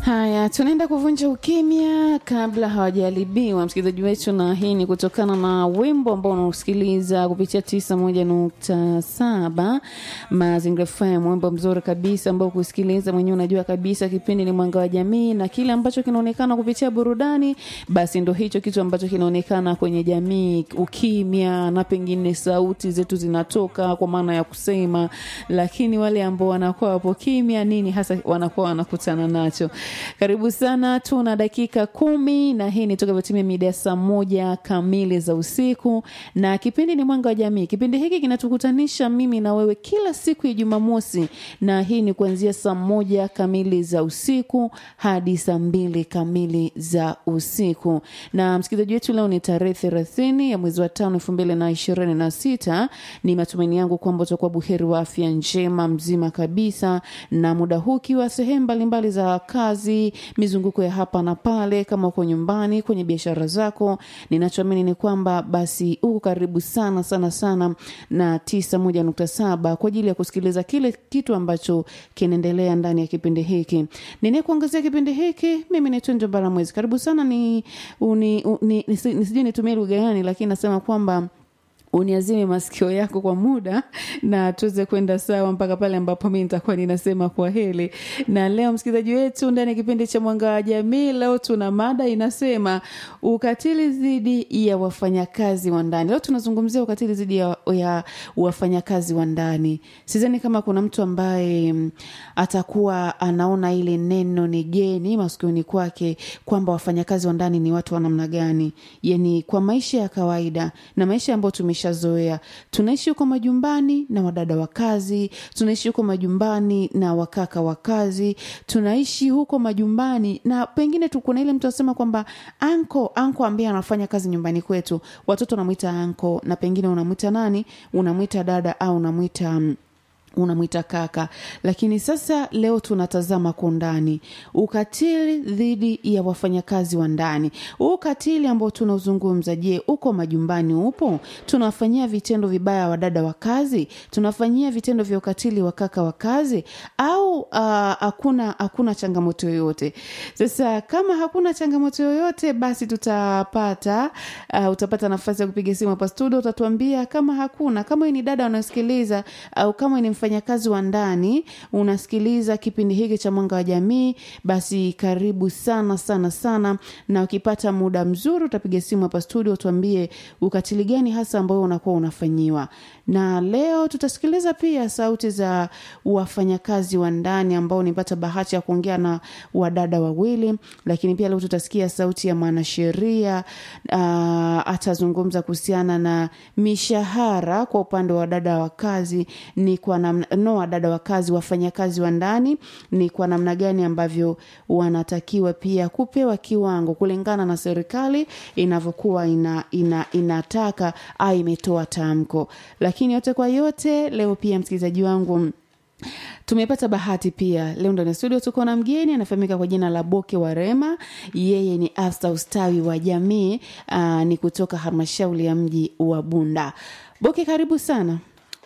Haya, tunaenda kuvunja ukimya kabla hawajaharibiwa, msikilizaji wetu, na hii ni kutokana na wimbo ambao unausikiliza kupitia tisa moja nukta saba Mazingira FM, wimbo mzuri kabisa ambao kusikiliza mwenyewe unajua kabisa kipindi ni Mwanga wa Jamii, na kile ambacho kinaonekana kupitia burudani, basi ndo hicho kitu ambacho kinaonekana kwenye jamii, ukimya na pengine sauti zetu zinatoka kwa maana ya kusema, lakini wale ambao wanakuwa wapo kimya, nini hasa wanakuwa wanakutana nacho? Karibu sana, tuna dakika kumi na hii ni toka vyotimia mida ya saa moja kamili za usiku, na kipindi ni Mwanga wa Jamii. Kipindi hiki kinatukutanisha mimi na wewe kila siku ya Jumamosi, na hii ni kuanzia saa moja kamili za usiku hadi saa mbili kamili za usiku. Na msikilizaji wetu, leo ni tarehe thelathini ya mwezi wa tano elfu mbili na ishirini na sita. Ni matumaini yangu kwamba utakuwa buheri wa afya njema mzima kabisa, na muda huu ukiwa sehemu mbalimbali za kazi, mizunguko ya hapa na pale, kama uko nyumbani, kwenye biashara zako, ninachoamini ni kwamba basi uko karibu sana sana sana na tisa moja nukta saba kwa ajili ya kusikiliza kile kitu ambacho kinaendelea ndani ya kipindi hiki. Ninayekuangazia kipindi hiki mimi ni Tunjo Baramwezi. Karibu sana, ni, uni, uni, nisi- nisijui nitumie lugha gani, lakini nasema kwamba uniazime masikio yako kwa muda na tuweze kwenda sawa mpaka pale ambapo mi nitakuwa ninasema kwa heli. Na leo msikilizaji wetu, ndani ya kipindi cha Mwanga wa Jamii, leo tuna mada inasema ukatili dhidi ya wafanyakazi wa ndani. Leo tunazungumzia ukatili dhidi ya, ya wafanyakazi wa ndani. Sidhani kama kuna mtu ambaye mm, atakuwa anaona ile neno ni geni masikioni kwake kwamba wafanyakazi wa ndani ni watu wa namna gani, yani kwa maisha ya kawaida na maisha ambayo tumeshazoea. Tunaishi huko majumbani na wadada wa kazi, tunaishi huko majumbani na wakaka wa kazi, tunaishi huko majumbani na pengine tu kuna ile mtu asema kwamba anko anko ambaye anafanya kazi nyumbani kwetu, watoto wanamwita anko, na pengine unamwita nani, unamwita dada au unamwita mm, unamwita kaka. Lakini sasa leo tunatazama kwa undani ukatili dhidi ya wafanyakazi wa ndani. Huu ukatili ambao tunauzungumza, je, uko majumbani? Upo? Tunawafanyia vitendo vibaya wadada wa kazi? Tunafanyia vitendo vya ukatili wa kaka wa kazi? Au ah, hakuna hakuna changamoto yoyote? Sasa kama hakuna changamoto yoyote, basi tutapata uh, utapata nafasi ya kupiga simu hapa studio, utatuambia kama hakuna, kama wewe ni dada unasikiliza au kama wewe ni mfanyakazi wa ndani unasikiliza kipindi hiki cha Mwanga wa Jamii, basi karibu sana sana sana, na ukipata muda mzuri utapiga simu hapa studio, tuambie ukatili gani hasa ambao unakuwa unafanyiwa. Na leo tutasikiliza pia sauti za wafanyakazi wa ndani ambao nipata bahati ya kuongea na wadada wawili, lakini pia leo tutasikia sauti ya mwanasheria uh, atazungumza kuhusiana na mishahara kwa upande wa wadada wa kazi ni kwa namna no, wadada wa kazi, wafanyakazi wa ndani ni kwa namna gani ambavyo wanatakiwa pia kupewa kiwango kulingana na serikali inavyokuwa ina, ina, inataka au imetoa tamko. Lakini yote kwa yote, leo pia msikilizaji wangu tumepata bahati pia leo ndani ya studio tuko na mgeni anafahamika kwa jina la Boke Warema. Yeye ni afisa ustawi wa jamii aa, ni kutoka halmashauri ya mji wa Bunda. Boke, karibu sana.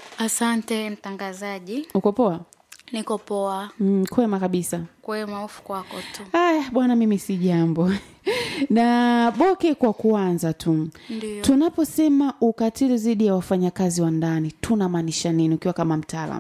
Asante mtangazaji, Uko poa? niko poa. Mm, kwema kabisa. Kwema, hofu kwako tu. Aya bwana, mimi si jambo na Boke, kwa kuanza tu, Ndio. tunaposema ukatili dhidi ya wafanyakazi wa ndani tunamaanisha nini, ukiwa kama mtaalamu?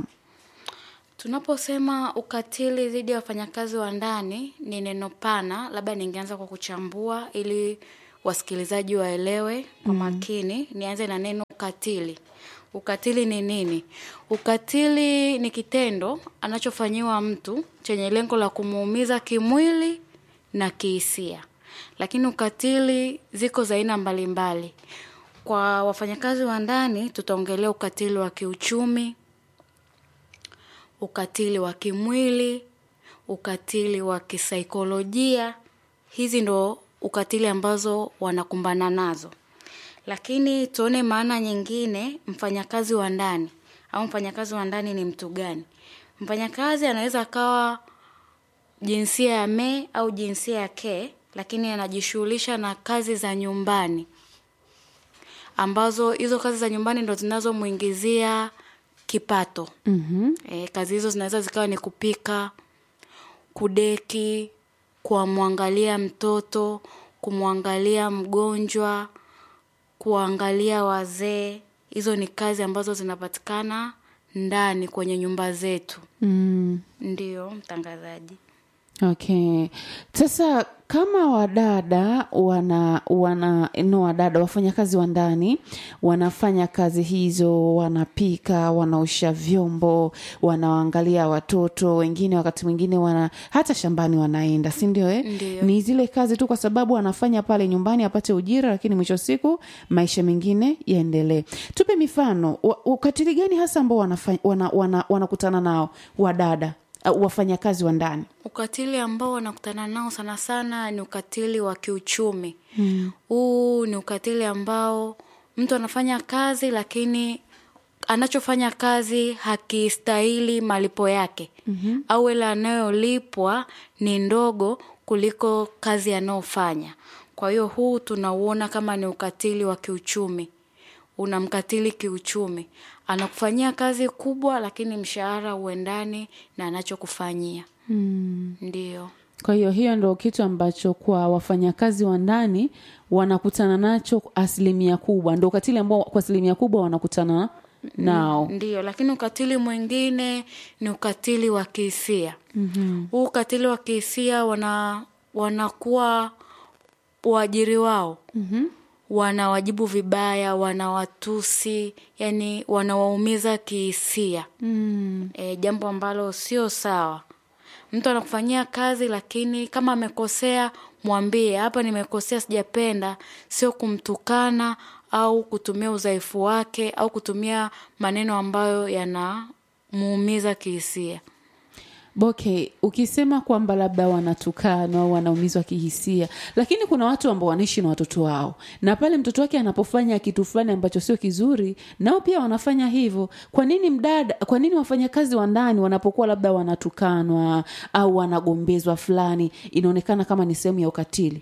Tunaposema ukatili dhidi ya wafanyakazi wa ndani ni neno pana, labda ningeanza kwa kuchambua ili wasikilizaji waelewe kwa makini. Nianze na neno ukatili. Ukatili ni nini? Ukatili ni kitendo anachofanyiwa mtu chenye lengo la kumuumiza kimwili na kihisia. Lakini ukatili ziko za aina mbalimbali. Kwa wafanyakazi wa ndani tutaongelea ukatili wa kiuchumi, ukatili wa kimwili, ukatili wa kisaikolojia. Hizi ndo ukatili ambazo wanakumbana nazo. Lakini tuone maana nyingine, mfanyakazi wa ndani au mfanyakazi wa ndani ni mtu gani? Mfanyakazi anaweza akawa jinsia ya me au jinsia ya ke, lakini anajishughulisha na kazi za nyumbani ambazo hizo kazi za nyumbani ndo zinazomwingizia kipato. Mhm. E, kazi hizo zinaweza zikawa ni kupika, kudeki, kuwamwangalia mtoto kumwangalia mgonjwa kuangalia wazee hizo ni kazi ambazo zinapatikana ndani kwenye nyumba zetu mm. ndio mtangazaji okay sasa kama wadada wana wana no wadada wafanyakazi wa ndani wanafanya kazi hizo wanapika wanaosha vyombo wanawaangalia watoto wengine wakati mwingine wana hata shambani wanaenda si ndio eh? Ndio. ni zile kazi tu kwa sababu anafanya pale nyumbani apate ujira lakini mwisho wa siku maisha mengine yaendelee tupe mifano wa- ukatili gani hasa ambao wanafanya- wana, wana, wanakutana nao wadada uh, wafanyakazi wa ndani ukatili ambao wanakutana nao sana sana ni ukatili wa kiuchumi huu ni ukatili ambao mtu anafanya kazi lakini anachofanya kazi hakistahili malipo yake mm-hmm. au ile anayolipwa ni ndogo kuliko kazi anayofanya kwa hiyo huu tunauona kama ni ukatili wa kiuchumi unamkatili kiuchumi anakufanyia kazi kubwa lakini mshahara uendani na anachokufanyia mm. ndio kwa hiyo hiyo ndo kitu ambacho kwa wafanyakazi wa ndani wanakutana nacho asilimia kubwa ndo ukatili ambao kwa asilimia kubwa wanakutana nao ndio lakini ukatili mwingine ni ukatili wa kihisia mm-hmm. huu ukatili wa kihisia wana wanakuwa waajiri wao mm-hmm. wanawajibu vibaya wanawatusi yani wanawaumiza kihisia mm. e, jambo ambalo sio sawa mtu anakufanyia kazi lakini kama amekosea mwambie hapa nimekosea sijapenda sio kumtukana au kutumia udhaifu wake au kutumia maneno ambayo yanamuumiza kihisia okay ukisema kwamba labda wanatukanwa au wanaumizwa kihisia lakini kuna watu ambao wanaishi na watoto wao na pale mtoto wake anapofanya kitu fulani ambacho sio kizuri nao pia wanafanya hivyo kwa nini mdada kwa nini wafanyakazi wa ndani wanapokuwa labda wanatukanwa au wanagombezwa fulani inaonekana kama ni sehemu ya ukatili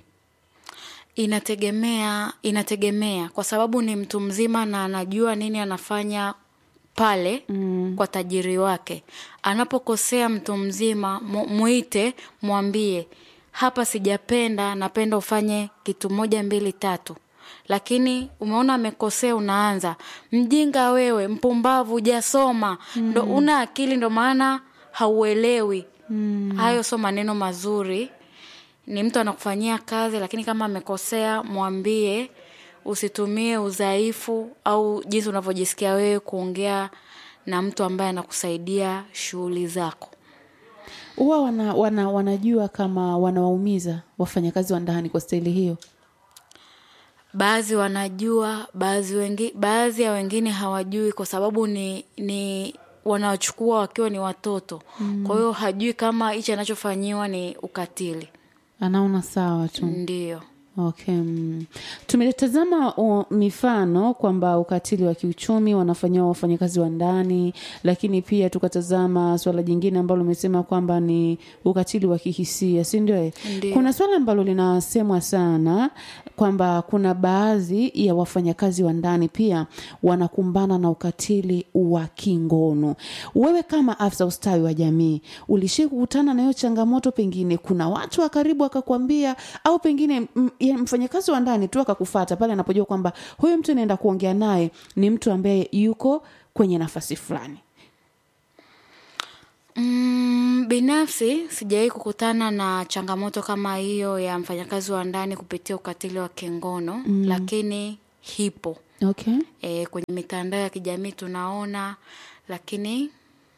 inategemea inategemea kwa sababu ni mtu mzima na anajua nini anafanya pale mm. kwa tajiri wake anapokosea mtu mzima mu- muite mwambie hapa sijapenda napenda ufanye kitu moja mbili tatu lakini umeona amekosea unaanza mjinga wewe mpumbavu hujasoma mm. ndo una akili ndo maana hauelewi mm. hayo sio maneno mazuri ni mtu anakufanyia kazi lakini kama amekosea mwambie usitumie udhaifu au jinsi unavyojisikia wewe kuongea na mtu ambaye anakusaidia shughuli zako huwa wana, wana, wanajua kama wanawaumiza wafanyakazi wa ndani kwa staili hiyo baadhi wanajua baadhi wengi, baadhi ya wengine hawajui kwa sababu ni ni wanawachukua wakiwa ni watoto mm. kwa hiyo hajui kama hichi anachofanyiwa ni ukatili anaona sawa tu ndio okay mm. tumetazama uh, mifano kwamba ukatili wa kiuchumi wanafanyiwa wafanyakazi wa ndani lakini pia tukatazama swala jingine ambalo umesema kwamba ni ukatili wa kihisia si ndio eh? Ndio. kuna swala ambalo linasemwa sana kwamba kuna baadhi ya wafanyakazi wa ndani pia wanakumbana na ukatili wa kingono wewe kama afisa ustawi wa jamii ulishii kukutana na hiyo changamoto pengine kuna watu wa karibu akakwambia au pengine m- ya mfanyakazi wa ndani tu akakufata pale anapojua kwamba huyu mtu anaenda kuongea naye ni mtu ambaye yuko kwenye nafasi fulani Mm, binafsi sijawahi kukutana na changamoto kama hiyo ya mfanyakazi wa ndani kupitia ukatili wa kingono mm. lakini hipo okay e, kwenye mitandao ya kijamii tunaona lakini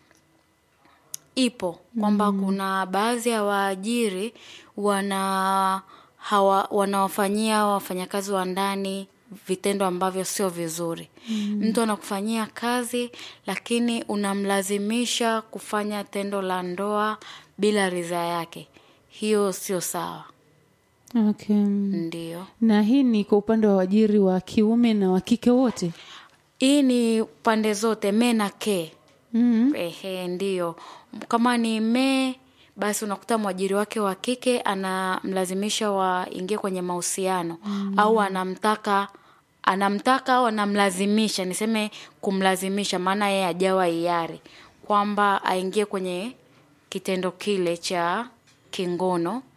ipo kwamba mm. kuna baadhi ya waajiri wana hawa, wanawafanyia wafanyakazi wa ndani vitendo ambavyo sio vizuri mm. mtu anakufanyia kazi lakini unamlazimisha kufanya tendo la ndoa bila ridhaa yake hiyo sio sawa okay ndio na hii ni kwa upande wa wajiri wa kiume na wa kike wote hii ni pande zote me na ke mm. ehe ndio kama ni me basi unakuta mwajiri wake wa kike anamlazimisha waingie kwenye mahusiano mm. au anamtaka anamtaka au anamlazimisha niseme kumlazimisha maana yeye ajawa hiari kwamba aingie kwenye kitendo kile cha kingono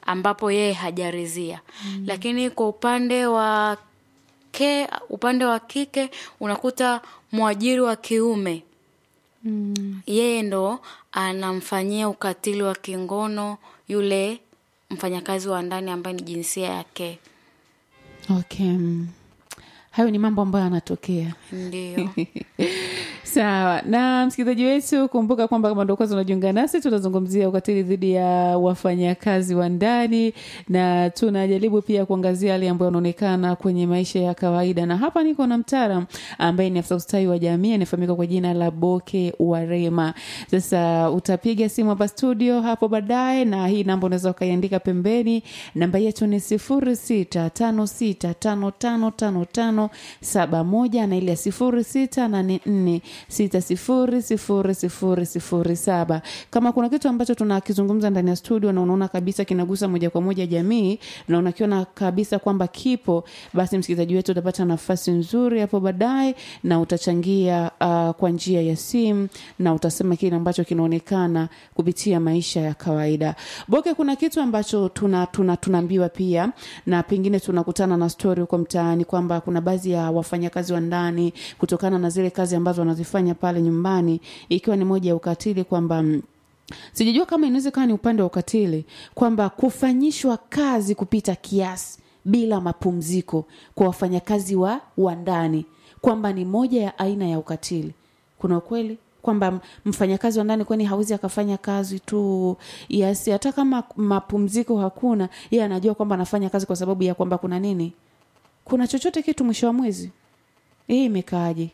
ambapo yeye hajarizia mm. lakini kwa upande wa ke upande wa kike unakuta mwajiri wa kiume Mm. yeye ndo anamfanyia ukatili wa kingono yule mfanyakazi wa ndani ambaye ni jinsia yake Okay. mm. Hayo ni mambo ambayo yanatokea. ndio Sawa. Na msikilizaji wetu, kumbuka kwamba kama ndo kwanza unajiunga nasi, tunazungumzia ukatili dhidi ya wafanyakazi wa ndani na tunajaribu pia kuangazia yale ambayo yanaonekana kwenye maisha ya kawaida, na hapa niko na mtaalam ambaye ni afisa ustawi wa jamii anafahamika kwa jina la Boke Warema. Sasa utapiga simu hapa studio hapo baadaye, na hii namba unaweza ukaiandika pembeni. Namba yetu ni sifuri sita tano sita tano tano tano tano saba moja na ile ya sifuri sita nane nne sita sifuri sifuri sifuri sifuri saba. Kama kuna kitu ambacho tunakizungumza ndani ya studio na unaona kabisa kinagusa moja kwa moja jamii na unakiona kabisa kwamba kipo, basi msikilizaji wetu utapata nafasi nzuri hapo baadaye na utachangia uh, kwa njia ya simu na utasema kile ambacho kinaonekana kupitia maisha ya kawaida. Boke, kuna kitu ambacho tuna tuna tunaambiwa pia na pengine tunakutana na stori huko mtaani kwamba kuna baadhi ya wafanyakazi wa ndani kutokana na zile kazi ambazo wanazifanya pale nyumbani, ikiwa ni moja ya ukatili kwamba mm, sijajua kama inaweza ikawa ni upande wa ukatili kwamba kufanyishwa kazi kupita kiasi bila mapumziko kwa wafanyakazi wa wa ndani kwamba ni moja ya aina ya ukatili kuna ukweli kwamba m- mfanyakazi wa ndani kwani hawezi akafanya kazi tu yes hata kama mapumziko hakuna yeye anajua kwamba anafanya kazi kwa sababu ya kwamba kuna nini kuna chochote kitu mwisho wa mwezi hii imekaaje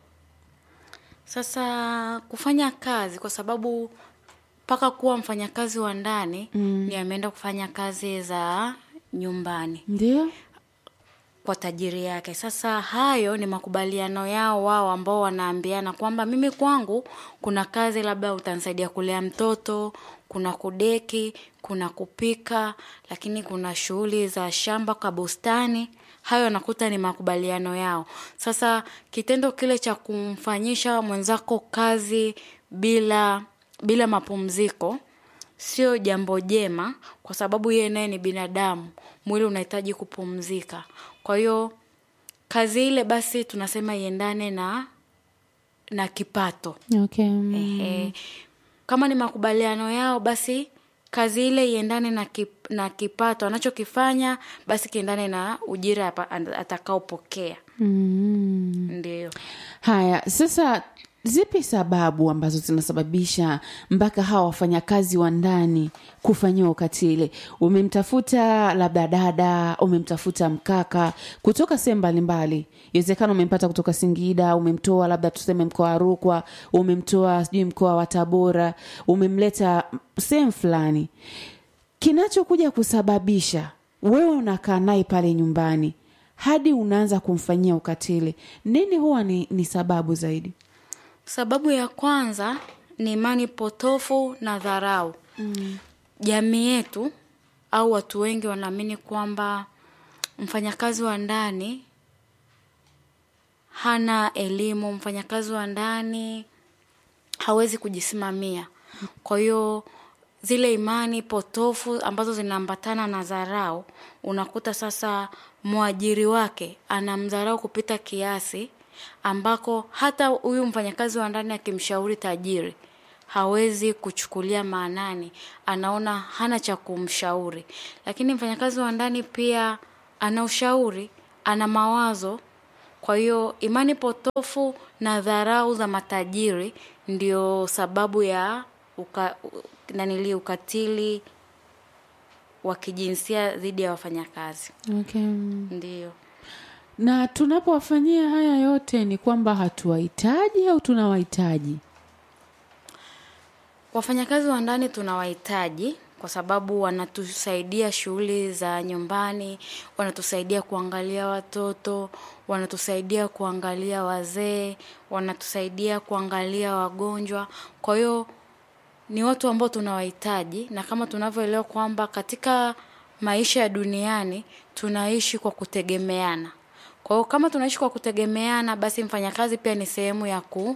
sasa kufanya kazi kwa sababu mpaka kuwa mfanyakazi wa ndani mm. ni ameenda kufanya kazi za nyumbani ndio kwa tajiri yake sasa hayo ni makubaliano yao wao ambao wanaambiana kwamba mimi kwangu kuna kazi labda utanisaidia kulea mtoto kuna kudeki kuna kupika lakini kuna shughuli za shamba kwa bustani hayo nakuta ni makubaliano yao sasa kitendo kile cha kumfanyisha mwenzako kazi bila bila mapumziko sio jambo jema kwa sababu yeye naye ni binadamu mwili unahitaji kupumzika kwa hiyo kazi ile basi tunasema iendane na na kipato okay mm. Ehe. kama ni makubaliano yao basi kazi ile iendane na, kip, na kipato anachokifanya basi kiendane na ujira apa- atakaopokea Mm. ndio haya sasa zipi sababu ambazo zinasababisha mpaka hawa wafanyakazi wa ndani kufanyiwa ukatili umemtafuta labda dada umemtafuta mkaka kutoka sehemu mbalimbali iwezekana umempata kutoka singida umemtoa labda tuseme mkoa wa rukwa umemtoa sijui mkoa wa tabora umemleta sehemu fulani kinachokuja kusababisha wewe unakaa naye pale nyumbani hadi unaanza kumfanyia ukatili nini huwa ni, ni sababu zaidi sababu ya kwanza ni imani potofu na dharau mm. jamii yetu au watu wengi wanaamini kwamba mfanyakazi wa ndani hana elimu mfanyakazi wa ndani hawezi kujisimamia kwa hiyo zile imani potofu ambazo zinaambatana na dharau unakuta sasa mwajiri wake anamdharau kupita kiasi ambako hata huyu mfanyakazi wa ndani akimshauri tajiri hawezi kuchukulia maanani anaona hana cha kumshauri lakini mfanyakazi wa ndani pia ana ushauri ana mawazo kwa hiyo imani potofu na dharau za matajiri ndio sababu ya uka, u- nanili ukatili wa kijinsia dhidi ya wafanyakazi okay. ndio na tunapowafanyia haya yote ni kwamba hatuwahitaji au tunawahitaji wafanyakazi wa ndani tunawahitaji kwa sababu wanatusaidia shughuli za nyumbani wanatusaidia kuangalia watoto wanatusaidia kuangalia wazee wanatusaidia kuangalia wagonjwa kwa hiyo ni watu ambao tunawahitaji na kama tunavyoelewa kwamba katika maisha ya duniani tunaishi kwa kutegemeana kwa hiyo kama tunaishi kwa kutegemeana basi mfanyakazi pia ni sehemu ya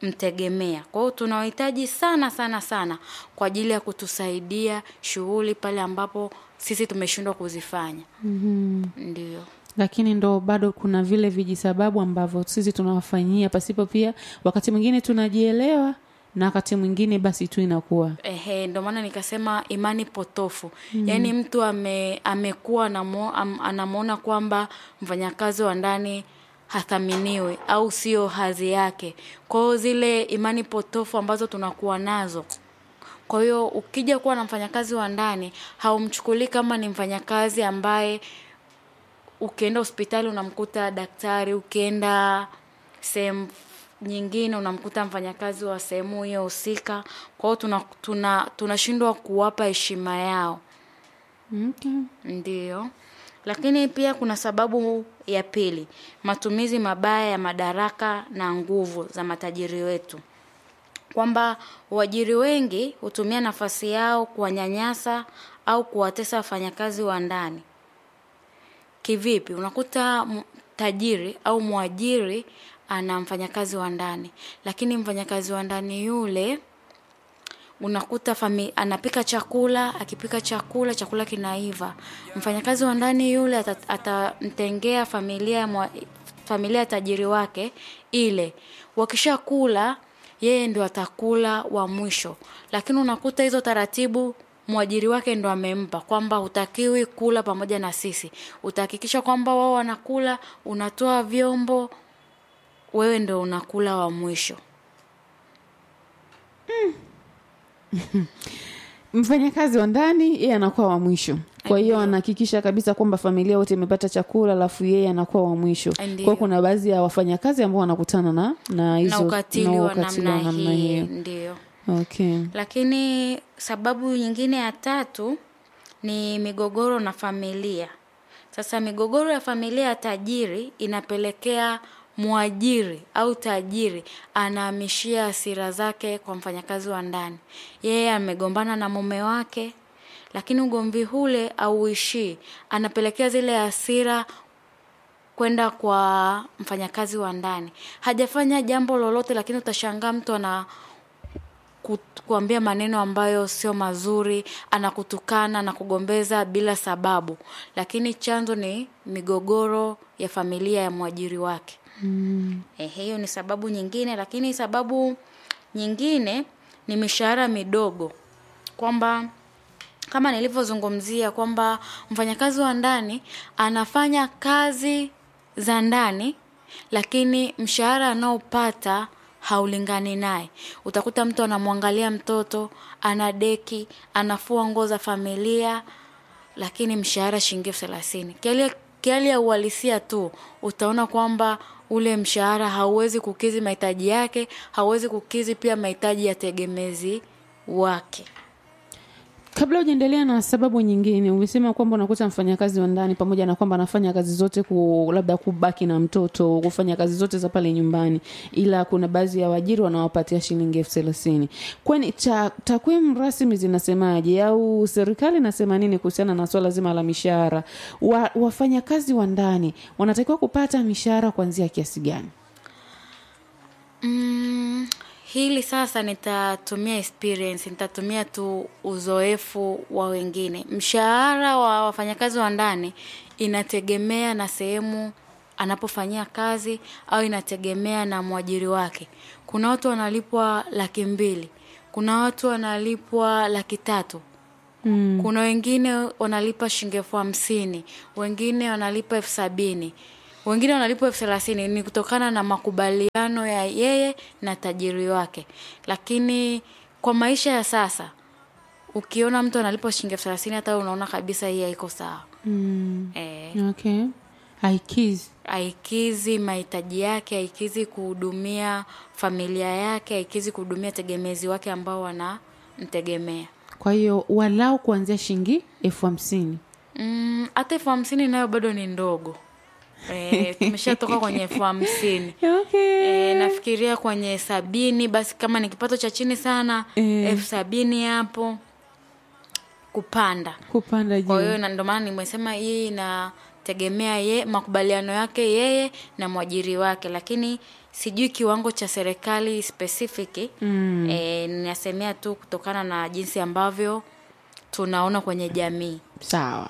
mtegemea kwa hiyo tunawahitaji sana sana sana kwa ajili ya kutusaidia shughuli pale ambapo sisi tumeshindwa kuzifanya mm-hmm. ndio lakini ndo bado kuna vile vijisababu ambavyo sisi tunawafanyia pasipo pia wakati mwingine tunajielewa na wakati mwingine basi tu inakuwa Ehe, ndio maana nikasema imani potofu mm. yaani mtu ame, amekuwa anamo- am, anamwona kwamba mfanyakazi wa ndani hathaminiwi au sio hadhi yake kwa hiyo zile imani potofu ambazo tunakuwa nazo kwa hiyo ukija kuwa na mfanyakazi wa ndani haumchukulii kama ni mfanyakazi ambaye ukienda hospitali unamkuta daktari ukienda sehemu nyingine unamkuta mfanyakazi wa sehemu hiyo husika kwa hiyo tuna tuna tunashindwa kuwapa heshima yao okay. ndio lakini pia kuna sababu ya pili matumizi mabaya ya madaraka na nguvu za matajiri wetu kwamba waajiri wengi hutumia nafasi yao kuwanyanyasa au kuwatesa wafanyakazi wa ndani kivipi unakuta m- tajiri au mwajiri ana mfanyakazi wa ndani lakini mfanyakazi wa ndani yule unakuta fami, anapika chakula akipika chakula chakula kinaiva mfanyakazi wa ndani yule ata- atamtengea familia ya mwa, familia ya tajiri wake ile wakishakula yeye ndio atakula wa mwisho lakini unakuta hizo taratibu mwajiri wake ndo amempa kwamba hutakiwi kula pamoja na sisi utahakikisha kwamba wao wanakula unatoa vyombo wewe ndo unakula wa mwisho mfanyakazi wa ndani yeye anakuwa wa mwisho kwa hiyo anahakikisha kabisa kwamba familia wote imepata chakula alafu yeye anakuwa wa mwisho Ndiyo. kwa hiyo kuna baadhi ya wafanyakazi ambao wanakutana na na hizo na ukatili na wa ukatili namna hii hiyo ndio okay lakini sababu nyingine ya tatu ni migogoro na familia sasa migogoro ya familia ya tajiri inapelekea mwajiri au tajiri anahamishia hasira zake kwa mfanyakazi wa ndani yeye amegombana na mume wake lakini ugomvi ule auishii anapelekea zile hasira kwenda kwa mfanyakazi wa ndani hajafanya jambo lolote lakini utashangaa mtu ana ku- kuambia maneno ambayo sio mazuri anakutukana na kugombeza bila sababu lakini chanzo ni migogoro ya familia ya mwajiri wake mm. Eh, hiyo ni sababu nyingine lakini sababu nyingine ni mishahara midogo kwamba kama nilivyozungumzia kwamba mfanyakazi wa ndani anafanya kazi za ndani lakini mshahara anaopata haulingani naye utakuta mtu anamwangalia mtoto ana deki anafua nguo za familia lakini mshahara shilingi elfu thelathini Kiali- kiali ya uhalisia tu utaona kwamba ule mshahara hauwezi kukizi mahitaji yake hauwezi kukizi pia mahitaji ya tegemezi wake kabla hujaendelea na sababu nyingine umesema kwamba unakuta mfanyakazi wa ndani pamoja na kwamba anafanya kazi zote ku, labda kubaki na mtoto kufanya kazi zote za pale nyumbani ila kuna baadhi ya waajiri wanawapatia shilingi elfu thelathini kwani ta- takwimu rasmi zinasemaje au serikali inasema nini kuhusiana na swala zima la mishahara wa, wafanyakazi wa ndani wanatakiwa kupata mishahara kuanzia kiasi gani Mm, hili sasa nitatumia experience, nitatumia tu uzoefu wa wengine. Mshahara wa wafanyakazi wa ndani inategemea na sehemu anapofanyia kazi au inategemea na mwajiri wake. Kuna watu wanalipwa laki mbili, kuna watu wanalipwa laki tatu, mm. kuna wengine wanalipa shilingi elfu hamsini wengine wanalipa elfu sabini wengine wanalipa elfu thelathini ni kutokana na makubaliano ya yeye na tajiri wake lakini kwa maisha ya sasa ukiona mtu analipa shilingi elfu thelathini hata wewe unaona kabisa hii haiko sawa Mm. eh, okay haikizi haikizi mahitaji yake haikizi kuhudumia familia yake haikizi kuhudumia tegemezi wake ambao wanamtegemea kwa hiyo walau kuanzia shilingi elfu hamsini Mm, hata elfu hamsini nayo bado ni ndogo e, tumeshatoka kwenye elfu hamsini okay. e, nafikiria kwenye sabini basi kama ni kipato cha chini sana Eh. elfu sabini hapo kupanda kupanda kwa hiyo juu na ndio maana nimesema hii inategemea ye makubaliano yake yeye na mwajiri wake lakini sijui kiwango cha serikali specific mm. e, ninasemea tu kutokana na jinsi ambavyo tunaona kwenye jamii sawa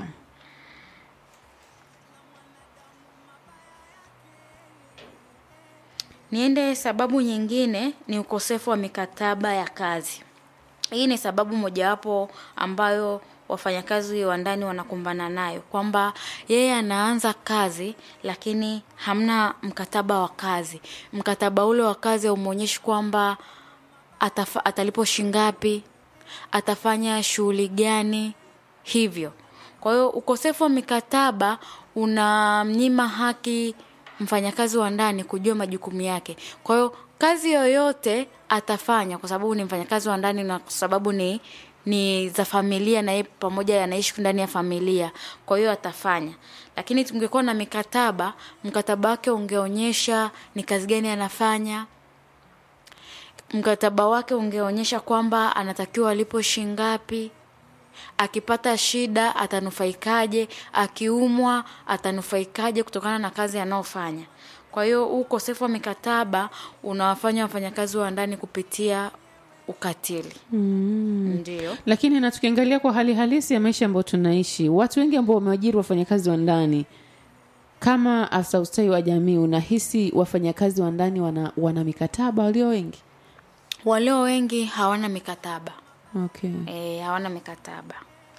niende sababu nyingine ni ukosefu wa mikataba ya kazi hii ni sababu mojawapo ambayo wafanyakazi wa ndani wanakumbana nayo kwamba yeye anaanza kazi lakini hamna mkataba wa kazi mkataba ule wa kazi haumwonyeshi kwamba atafa, atalipo shingapi atafanya shughuli gani hivyo kwa hiyo ukosefu wa mikataba unamnyima haki mfanyakazi wa ndani kujua majukumu yake kwa hiyo kazi yoyote atafanya kwa sababu ni mfanyakazi wa ndani na kwa sababu ni ni za familia na yeye pamoja anaishi ndani ya familia kwa hiyo atafanya lakini tungekuwa na mikataba mkataba wake ungeonyesha ni kazi gani anafanya mkataba wake ungeonyesha kwamba anatakiwa alipo shingapi akipata shida atanufaikaje akiumwa atanufaikaje kutokana na kazi anayofanya kwa hiyo huu ukosefu wa mikataba unawafanya wafanyakazi wa ndani kupitia ukatili mm. ndio lakini na tukiangalia kwa hali halisi ya maisha ambayo tunaishi watu wengi ambao wameajiri wafanyakazi wa ndani kama afisa ustawi wa jamii unahisi wafanyakazi wa ndani wana, wana mikataba walio wengi walio wengi hawana mikataba okay. e, hawana mikataba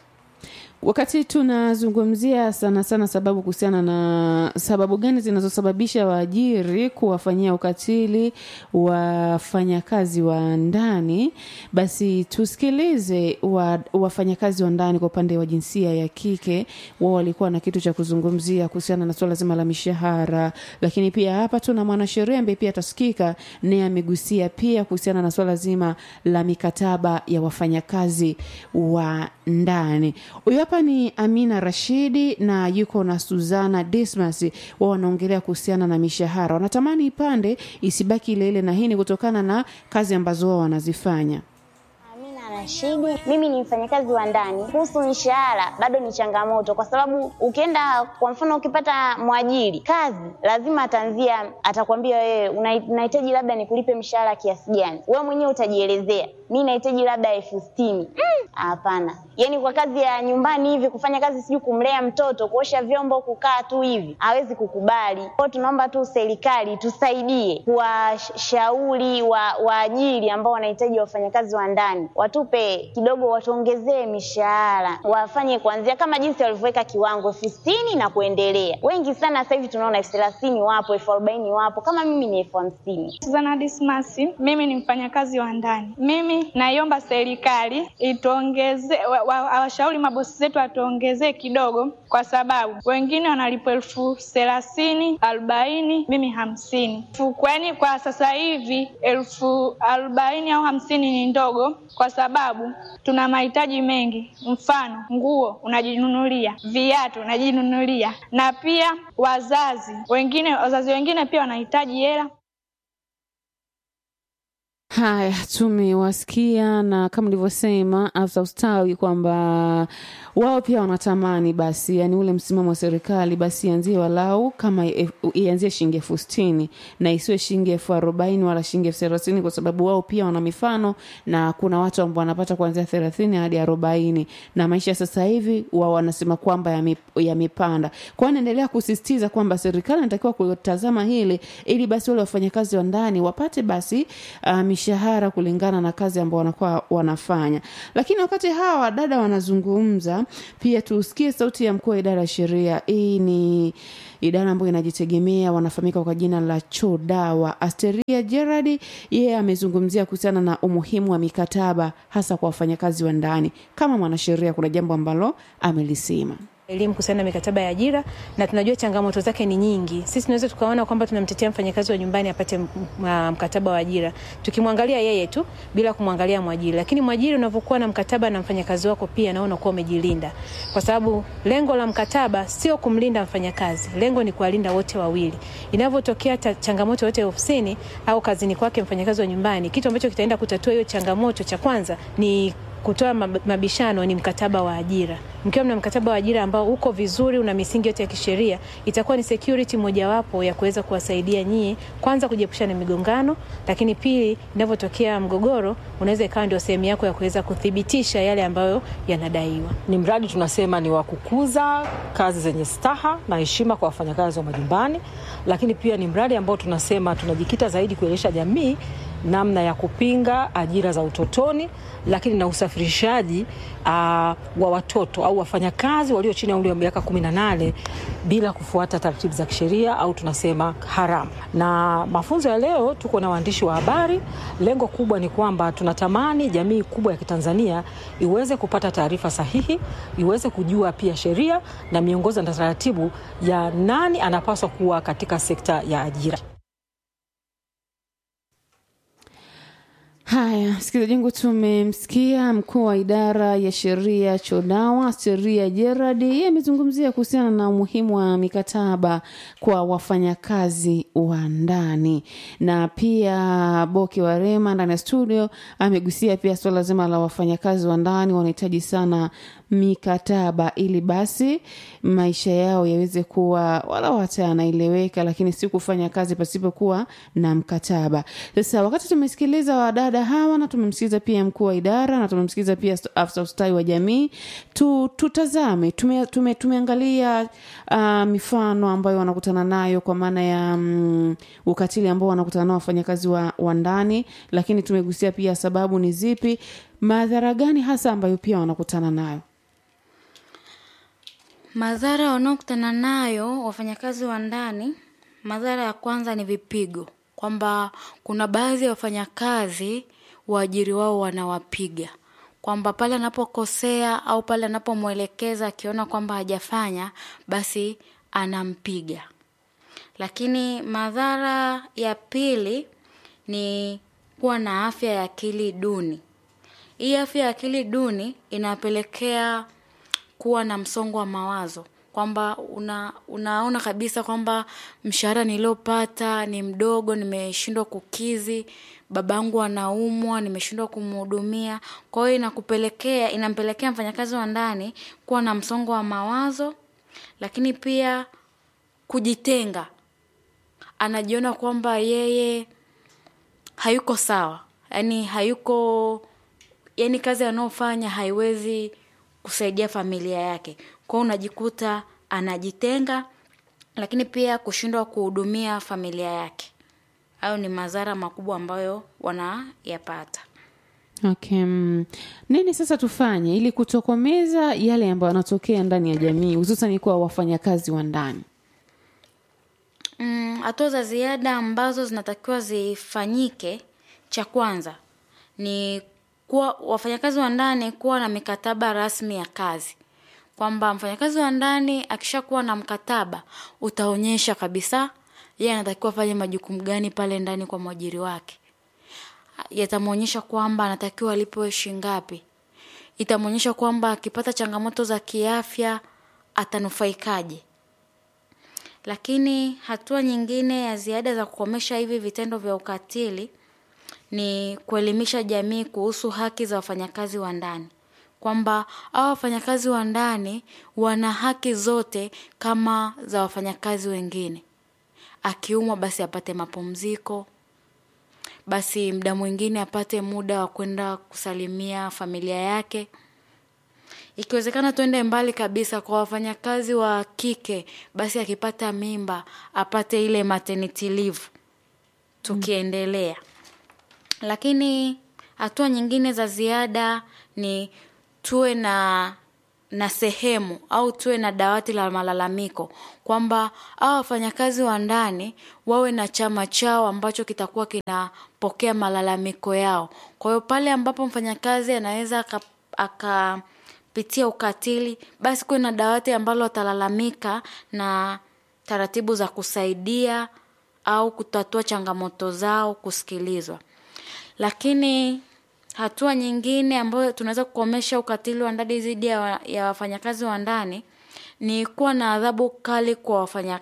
wakati tunazungumzia sana sana sababu kuhusiana na sababu gani zinazosababisha waajiri kuwafanyia ukatili wafanyakazi wa ndani basi tusikilize wa, wafanyakazi wa ndani kwa upande wa jinsia ya kike wao walikuwa na kitu cha kuzungumzia kuhusiana na suala zima la mishahara lakini pia hapa tuna mwanasheria ambaye pia atasikika naye amegusia pia kuhusiana na suala zima la mikataba ya wafanyakazi wa ndani huyu hapa ni amina rashidi na yuko na suzana dismas wao wanaongelea kuhusiana na mishahara wanatamani ipande isibaki ile ile na hii ni kutokana na kazi ambazo wao wanazifanya Amina Rashidi, mimi ni mfanyakazi wa ndani. Kuhusu mishahara bado ni changamoto, kwa sababu ukienda kwa mfano, ukipata mwajiri kazi, lazima ataanzia, atakwambia wewe una- unahitaji labda nikulipe mshahara kiasi gani. Wewe mwenyewe utajielezea, mi nahitaji labda elfu sitini. Mm, Hapana, yaani kwa kazi ya nyumbani hivi, kufanya kazi sijui kumlea mtoto, kuosha vyombo, kukaa tu hivi, hawezi kukubali. Kwa hiyo tunaomba tu serikali tusaidie kuwashauri wa waajiri ambao wanahitaji wafanyakazi wa ndani, watupe kidogo, watuongezee mishahara, wafanye kuanzia kama jinsi walivyoweka kiwango elfu sitini na kuendelea. Wengi sana sasa hivi tunaona elfu thelathini wapo, elfu arobaini wapo, kama mimi ni elfu hamsini. Suzana Dismasi, mimi ni mfanyakazi wa ndani. Mimi naiomba serikali ituongeze, wa- wa- washauri mabosi zetu watuongezee kidogo, kwa sababu wengine wanalipwa elfu thelathini, arobaini, mimi hamsini. Fu- Kwani kwa sasa hivi elfu arobaini au hamsini ni ndogo, kwa sababu tuna mahitaji mengi, mfano nguo unajinunulia, viatu unajinunulia, na pia wazazi wengine, wazazi wengine pia wanahitaji hela haya tumewasikia na kama nilivyosema afisa ustawi kwamba wao pia wanatamani basi yani ule msimamo wa serikali basi ianzie walau kama e- ianzie shilingi elfu sitini na isiwe shilingi elfu arobaini wala shilingi elfu thelathini kwa sababu wao pia wana mifano na kuna watu ambao wanapata kuanzia thelathini hadi arobaini na maisha sasa hivi wao wanasema kwamba yame- yamepanda kwao naendelea kusisitiza kwamba serikali inatakiwa kutazama hili ili basi wale wafanyakazi wa ndani wapate basi uh, mishahara kulingana na kazi ambao wanakuwa wanafanya lakini wakati hawa dada wanazungumza pia tusikie sauti ya mkuu wa idara ya sheria hii ni idara ambayo inajitegemea wanafahamika kwa jina la chodawa asteria gerard yeye amezungumzia kuhusiana na umuhimu wa mikataba hasa kwa wafanyakazi wa ndani kama mwanasheria kuna jambo ambalo amelisema elimu kuhusiana na mikataba ya ajira na tunajua changamoto zake ni nyingi. Sisi tunaweza tukaona kwamba tunamtetea mfanyakazi wa nyumbani apate m- m- mkataba wa ajira tukimwangalia yeye tu bila kumwangalia mwajiri, lakini mwajiri unavyokuwa na mkataba na mfanyakazi wako pia nao unakuwa umejilinda, kwa sababu lengo la mkataba sio kumlinda mfanyakazi, lengo ni kuwalinda wote wawili. Inavyotokea ta- changamoto yote ofisini au kazini kwake mfanyakazi wa nyumbani, kitu ambacho kitaenda kutatua hiyo changamoto cha kwanza ni kutoa mab- mabishano ni mkataba wa ajira. Mkiwa mna mkataba wa ajira ambao uko vizuri, una misingi yote ya kisheria, itakuwa ni security mojawapo ya kuweza kuwasaidia nyie, kwanza kujiepusha na migongano, lakini pili, inavyotokea mgogoro, unaweza ikawa ndio sehemu yako ya kuweza kuthibitisha yale ambayo yanadaiwa. Ni mradi tunasema ni wa kukuza kazi zenye staha na heshima kwa wafanyakazi wa majumbani, lakini pia ni mradi ambao tunasema tunajikita zaidi kuelimisha jamii namna ya kupinga ajira za utotoni, lakini na usafirishaji uh, wa watoto au wafanyakazi walio chini ya umri wa miaka 18 bila kufuata taratibu za kisheria au tunasema haramu. Na mafunzo ya leo, tuko na waandishi wa habari. Lengo kubwa ni kwamba tunatamani jamii kubwa ya Kitanzania iweze kupata taarifa sahihi, iweze kujua pia sheria na miongozo na taratibu ya nani anapaswa kuwa katika sekta ya ajira. Haya, msikilizaji wangu, tumemsikia mkuu wa idara ya sheria Chodawa Sheria Gerard. Yeye amezungumzia kuhusiana na umuhimu wa mikataba kwa wafanyakazi wa ndani, na pia Boke Warema ndani ya studio amegusia pia suala zima la wafanyakazi wa ndani wanahitaji sana mikataba ili basi maisha yao yaweze kuwa walau hata yanaeleweka, lakini si kufanya kazi pasipokuwa na mkataba. Sasa wakati tumesikiliza wadada hawa na tumemsikiliza pia mkuu wa idara na tumemsikiliza pia afisa ustawi wa jamii, tu, tutazame tume, tume, tumeangalia uh, mifano ambayo wanakutana nayo kwa maana ya um, ukatili ambao wanakutana nao wafanyakazi wa, wa ndani, lakini tumegusia pia sababu ni zipi, madhara gani hasa ambayo pia wanakutana nayo. Madhara wanaokutana nayo wafanyakazi wa ndani, madhara ya kwanza ni vipigo, kwamba kuna baadhi ya wafanyakazi waajiri wao wanawapiga, kwamba pale anapokosea au pale anapomwelekeza akiona kwamba hajafanya, basi anampiga. Lakini madhara ya pili ni kuwa na afya ya akili duni. Hii afya ya akili duni inapelekea kuwa na msongo wa mawazo kwamba una, unaona kabisa kwamba mshahara niliopata ni mdogo, nimeshindwa kukizi, babangu anaumwa, nimeshindwa kumhudumia. Kwa hiyo inakupelekea inampelekea mfanyakazi wa ndani kuwa na msongo wa mawazo, lakini pia kujitenga. Anajiona kwamba yeye hayuko sawa, yaani hayuko, yaani kazi anayofanya haiwezi kusaidia familia yake. Kwa hiyo unajikuta anajitenga, lakini pia kushindwa kuhudumia familia yake. Hayo ni madhara makubwa ambayo wanayapata. Okay. mm. Nini sasa tufanye ili kutokomeza yale ambayo yanatokea ndani ya jamii hususan kwa wafanyakazi wa ndani? Mm, hatua za ziada ambazo zinatakiwa zifanyike, cha kwanza ni kuwa wafanyakazi wa ndani kuwa na mikataba rasmi ya kazi, kwamba mfanyakazi wa ndani akishakuwa na mkataba utaonyesha kabisa yeye anatakiwa afanye majukumu gani pale ndani kwa mwajiri wake. Yatamwonyesha kwamba anatakiwa alipwe shilingi ngapi, itamwonyesha kwamba akipata changamoto za kiafya atanufaikaje. Lakini hatua nyingine ya ziada za kukomesha hivi vitendo vya ukatili ni kuelimisha jamii kuhusu haki za wafanyakazi wa ndani, kwamba hao wafanyakazi wa ndani wana haki zote kama za wafanyakazi wengine. Akiumwa basi apate mapumziko, basi muda mwingine apate muda wa kwenda kusalimia familia yake. Ikiwezekana tuende mbali kabisa kwa wafanyakazi wa kike, basi akipata mimba apate ile maternity leave, tukiendelea lakini hatua nyingine za ziada ni tuwe na na sehemu au tuwe na dawati la malalamiko kwamba hao wafanyakazi wa ndani wawe na chama chao ambacho kitakuwa kinapokea malalamiko yao. Kwa hiyo pale ambapo mfanyakazi anaweza akapitia ukatili, basi kuwe na dawati ambalo atalalamika na taratibu za kusaidia au kutatua changamoto zao kusikilizwa. Lakini hatua nyingine ambayo tunaweza kukomesha ukatili wa ndani dhidi ya, ya wafanyakazi wa ndani ni kuwa na adhabu kali kwa wafanya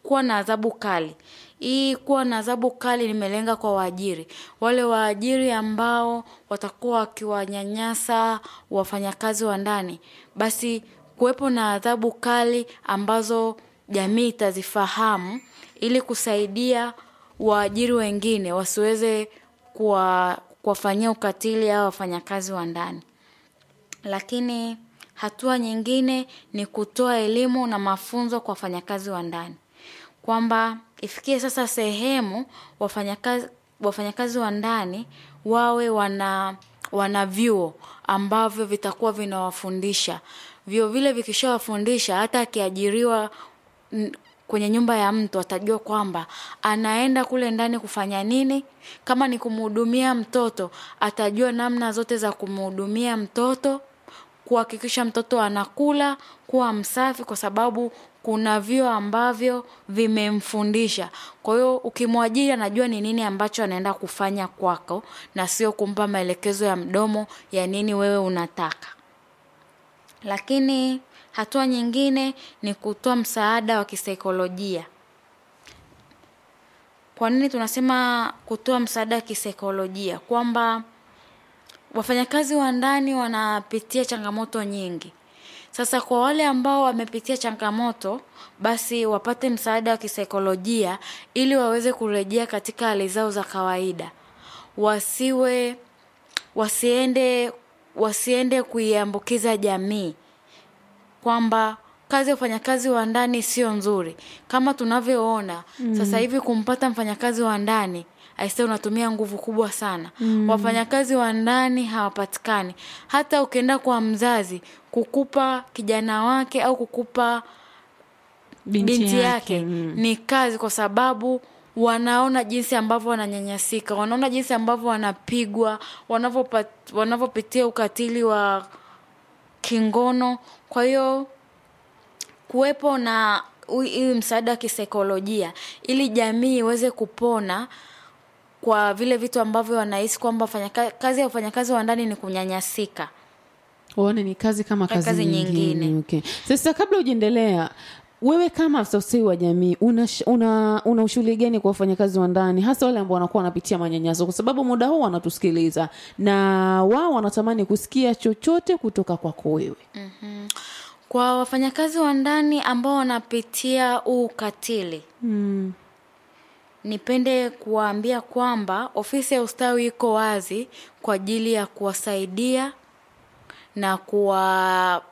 kuwa na adhabu kali hii kuwa na adhabu kali limelenga kwa waajiri wale waajiri ambao watakuwa wakiwanyanyasa wafanyakazi wa ndani basi kuwepo na adhabu kali ambazo jamii itazifahamu ili kusaidia waajiri wengine wasiweze kuwa- kuwafanyia ukatili au wafanyakazi wa ndani lakini hatua nyingine ni kutoa elimu na mafunzo kwa wafanyakazi wa ndani kwamba ifikie sasa sehemu wafanyakazi wafanyakazi wa ndani wawe wana wana vyuo ambavyo vitakuwa vinawafundisha vyuo vile vikishawafundisha hata akiajiriwa n- kwenye nyumba ya mtu atajua kwamba anaenda kule ndani kufanya nini kama ni kumhudumia mtoto atajua namna zote za kumhudumia mtoto kuhakikisha mtoto anakula kuwa msafi kwa sababu kuna vyuo ambavyo vimemfundisha kwa hiyo ukimwajiri anajua ni nini ambacho anaenda kufanya kwako na sio kumpa maelekezo ya mdomo ya nini wewe unataka lakini hatua nyingine ni kutoa msaada wa kisaikolojia kwa nini tunasema kutoa msaada wa kisaikolojia kwamba wafanyakazi wa ndani wanapitia changamoto nyingi sasa kwa wale ambao wamepitia changamoto basi wapate msaada wa kisaikolojia ili waweze kurejea katika hali zao za kawaida wasiwe wasiende wasiende kuiambukiza jamii kwamba kazi ya ufanyakazi wa ndani sio nzuri kama tunavyoona mm. sasa hivi kumpata mfanyakazi wa ndani aise unatumia nguvu kubwa sana mm. wafanyakazi wa ndani hawapatikani hata ukienda kwa mzazi kukupa kijana wake au kukupa binti, binti yake mm. ni kazi kwa sababu wanaona jinsi ambavyo wananyanyasika wanaona jinsi ambavyo wanapigwa wanavyopat- wanavyopitia ukatili wa kingono kwa hiyo kuwepo na hu- hii msaada wa kisaikolojia ili jamii iweze kupona kwa vile vitu ambavyo wanahisi kwamba wafanyaka- kazi ya ufanyakazi wa ndani ni kunyanyasika waone ni kazi kama kazi, Kazi nyingine, nyingine. Okay. sasa kabla ujaendelea wewe kama afisa ustawi wa jamii una, sh- una, una ushughuli gani kwa wafanyakazi wa ndani hasa wale ambao wanakuwa wanapitia manyanyaso kwa sababu muda huu wanatusikiliza na wao wanatamani kusikia chochote kutoka kwako wewe kwa wafanyakazi wa ndani ambao wanapitia huu ukatili mm. nipende kuwaambia kwamba ofisi ya ustawi iko wazi kwa ajili ya kuwasaidia na kuwa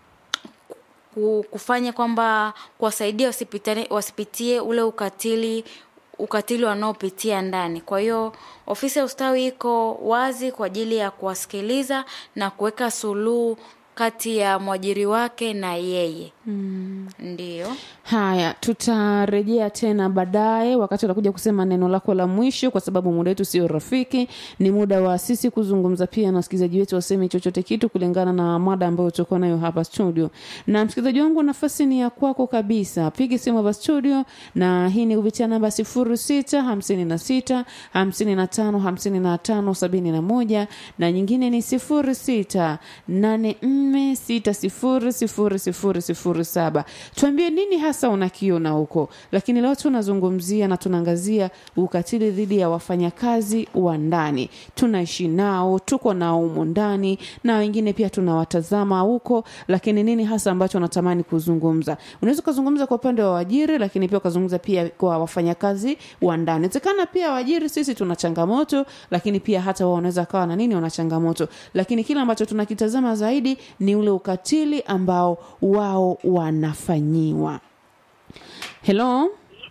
ku- kufanya kwamba kuwasaidia wasipitane- wasipitie ule ukatili ukatili wanaopitia ndani kwa hiyo ofisi ya ustawi iko wazi kwa ajili ya kuwasikiliza na kuweka suluhu kati ya mwajiri wake na yeye mm. ndiyo haya tutarejea tena baadaye wakati utakuja kusema neno lako la mwisho kwa sababu muda wetu sio rafiki ni muda wa sisi kuzungumza pia na wasikilizaji wetu waseme chochote kitu kulingana na mada ambayo tutakuwa nayo hapa studio na msikilizaji wangu nafasi ni ya kwako kabisa piga simu hapa studio na hii ni kupitia namba sifuri sita hamsini na sita hamsini na tano hamsini na tano sabini na moja na nyingine ni sifuri sita nane nne sita sifuri sifuri sifuri sifuri saba tuambie nini hasa unakiona huko lakini leo tunazungumzia na tunaangazia ukatili dhidi ya wafanyakazi wa ndani tunaishi nao tuko nao humo ndani na wengine pia tunawatazama huko lakini nini hasa ambacho unatamani kuzungumza unaweza ukazungumza kwa upande wa waajiri lakini pia ukazungumza pia kwa wafanyakazi wa ndani inawezekana pia waajiri sisi tuna changamoto lakini pia hata wao wanaweza kawa na nini wana changamoto lakini kile ambacho tunakitazama zaidi ni ule ukatili ambao wao wanafanyiwa helo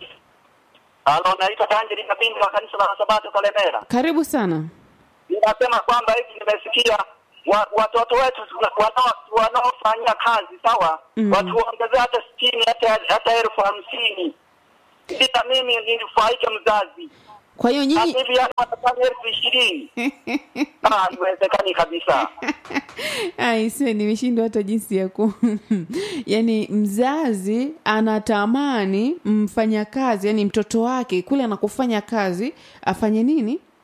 Halo, naitwa Tanjeri Kabindi wa kanisa la Sabato Kalemera. karibu sana Ninasema kwamba hivi nimesikia wa, watoto wetu wanao- wanaofanyia kazi sawa, Mm. watuongezee hata sitini hata hata elfu hamsini ili na mimi ninufaike mzazi. kwa hiyo Na nyinyi hivi yani wanafanya elfu ishirini Ah, haiwezekani kabisa. aise nimeshindwa hata jinsi ya ku yani mzazi anatamani mfanyakazi yani mtoto wake kule anakofanya kazi afanye nini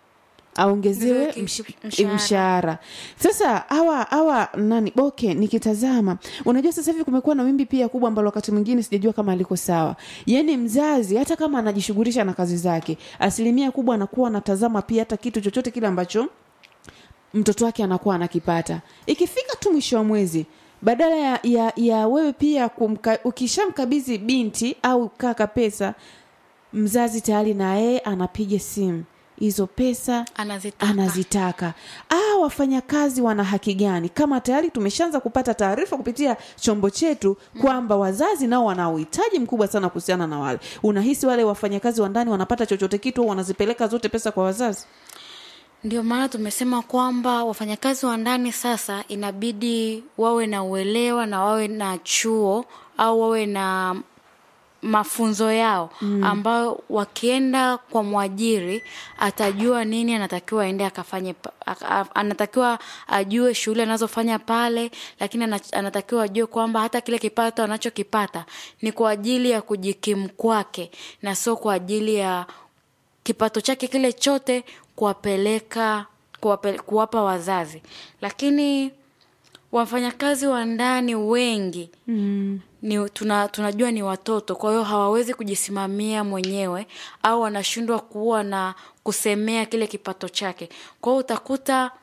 aongezewe Mzee msh- mshahara. mshahara sasa hawa hawa nani boke nikitazama unajua sasa hivi kumekuwa na wimbi pia kubwa ambalo wakati mwingine sijajua kama aliko sawa yaani mzazi hata kama anajishughulisha na kazi zake asilimia kubwa anakuwa anatazama pia hata kitu chochote kile ambacho mtoto wake anakuwa anakipata ikifika tu mwisho wa mwezi badala ya, ya, ya wewe pia kumka, ukishamkabidhi binti au kaka pesa mzazi tayari na yeye anapiga simu hizo pesa Anazitaka. anazitaka ah wafanyakazi wana haki gani kama tayari tumeshaanza kupata taarifa kupitia chombo chetu kwamba wazazi nao wana uhitaji mkubwa sana kuhusiana na wale unahisi wale wafanyakazi wa ndani wanapata chochote kitu au wanazipeleka zote pesa kwa wazazi Ndio maana tumesema kwamba wafanyakazi wa ndani sasa inabidi wawe na uelewa na wawe na chuo au wawe na mafunzo yao mm. ambayo wakienda kwa mwajiri atajua nini anatakiwa aende akafanye pa- aka- a- anatakiwa ajue shughuli anazofanya pale lakini ana- anatakiwa ajue kwamba hata kile kipato anachokipata ni kwa ajili ya kujikimu kwake na sio kwa ajili ya kipato chake kile chote kuwapeleka kuwape, kuwapa wazazi lakini wafanyakazi wa ndani wengi mm. ni tuna, tunajua ni watoto kwa hiyo hawawezi kujisimamia mwenyewe au wanashindwa kuwa na kusemea kile kipato chake kwa hiyo utakuta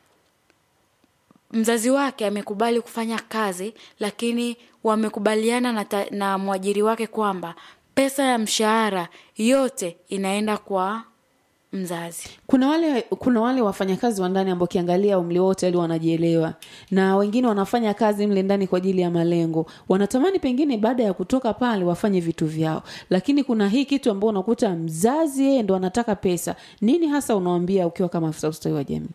mzazi wake amekubali kufanya kazi lakini wamekubaliana na, ta, na mwajiri wake kwamba pesa ya mshahara yote inaenda kwa mzazi kuna wale kuna wale wafanyakazi wa ndani ambao ukiangalia umri wote ali wanajielewa na wengine wanafanya kazi mle ndani kwa ajili ya malengo wanatamani pengine baada ya kutoka pale wafanye vitu vyao lakini kuna hii kitu ambao unakuta mzazi yeye ndo anataka pesa nini hasa unawambia ukiwa kama afisa ustawi wa jamii